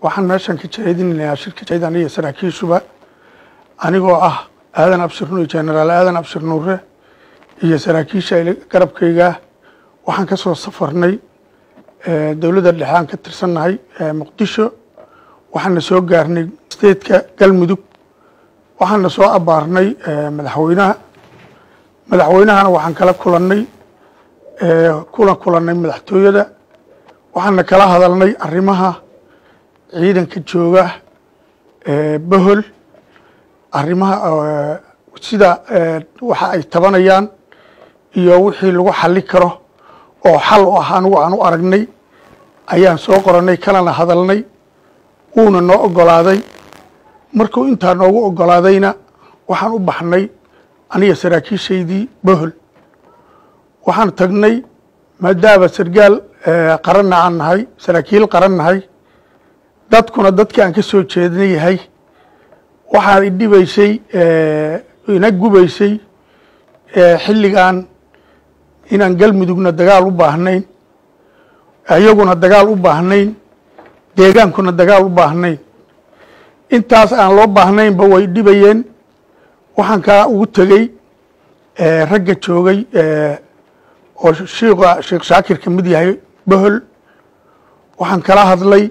waxaan meeshan ka jeedinayaa shirka jaydan iyo saraakiishuba anigoo ah aadan abshir nuur jenaraal aadan abshir nuure iyo saraakiisha garabkayga waxaan ka soo safarnay dowladda dhexe aan ka tirsannahay muqdisho waxaana soo gaarnay steedka galmudug waxaana soo abaarnay madaxweynaha madaxweynahana waxaan kala kulannay kula kulannay madaxtooyada waxaana kala hadalnay arrimaha ciidanka jooga bohol arrimaha sida waxa ay tabanayaan iyo wixii lagu xali karo oo xal u ah anigu aan u aragnay ayaan soo qorannay kalana hadalnay wuuna noo ogolaaday markuu intaa noogu ogolaadayna waxaan u baxnay aniga saraakiishaydii bohol waxaan tagnay maadaama sargaal qaranna aan nahay saraakiil qaran nahay dadkuna dadkii aan ka soo jeedna yahay waxaan idhibaysay ina gubaysay xilligan inaan galmudugna dagaal u baahnayn iyaguna dagaal u baahnayn deegaankuna dagaal u baahnayn intaas aan loo baahnaynba way dhibayeen waxaan kaa ugu tegey ragga joogay oo shiika sheekh shaakir ka mid yahay bohol waxaan kala hadlay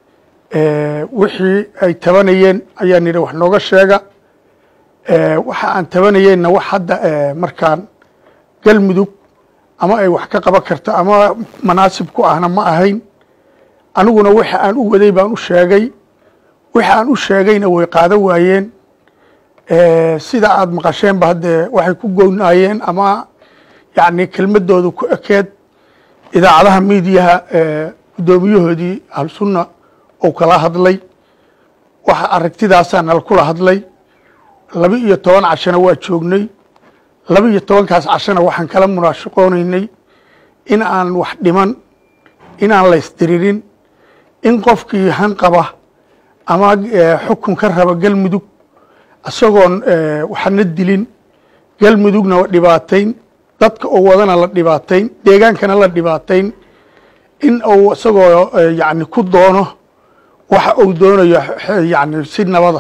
wixii ay tabanayeen ayaan yidhi wax nooga sheega waxa aan tabanayeenna wax hadda markaan galmudug ama ay wax ka qaban karto ama manaasib ku ahna ma ahayn aniguna waxa aan u waday baan u sheegay waxa aan u sheegayna way qaado waayeen sida aad maqasheenba haddee waxay ku goynaayeen ama yacni kelmadoodu ku ekeed idaacadaha miidiyaha guddoomiyahoodii ahlusunna ou kala hadlay waxa aragtidaasaa nala kula hadlay laba iyo toban cashana waa joognay laba iyo tobankaas cashana waxaan kala munaashaqoonaynay in aan wax dhiman inaan laysdiririn in qofkii hanqaba ama xukun ka raba galmudug isagoon waxna dilin galmudugna dhibaatayn dadka oo wadana la dhibaatayn deegaankana la dhibaatayn in uu isagoo yani ku doono waxa uu doonayo yani si nabada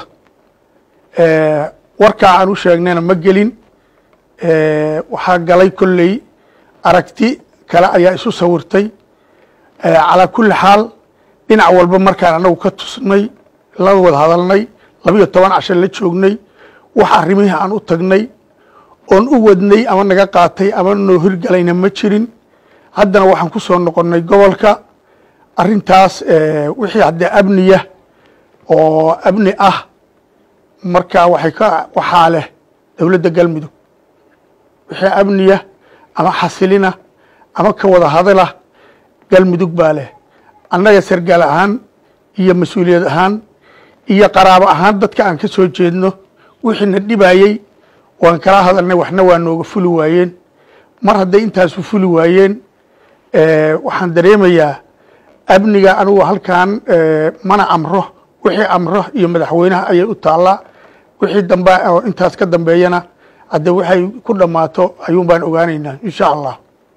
warkaa aan u sheegnayna ma gelin waxaa galay kolley aragti kale ayaa isu sawirtay calaa kulli xaal dhinac walba markaan anagu ka tusnay la wada hadalnay labiyo toban casho la joognay wax arrimihii aan u tagnay oon u wadnay ama naga qaatay ama noo hirgalayna ma jirin haddana waxaan ku soo noqonnay gobolka arrintaas wixii haddee amniya oo amni ah marka waxay ka waxaa leh dowladda galmudug wixii amniya ama xasilina ama ka wada hadala galmudug baa leh annaga sargaal ahaan iyo mas-uuliyad ahaan iyo qaraabo ahaan dadka aan ka soo jeedno wixiina dhibayey waan kala hadalnay waxna waa nooga fuli waayeen mar hadday intaasu fuli waayeen waxaan dareemayaa amniga anigu halkan mana amro wixii amro iyo madaxweynaha ayay u taallaa wixii dambe oo intaas ka dambeeyana hadde waxay ku dhammaato ayuun baan ogaanaynaa insha allah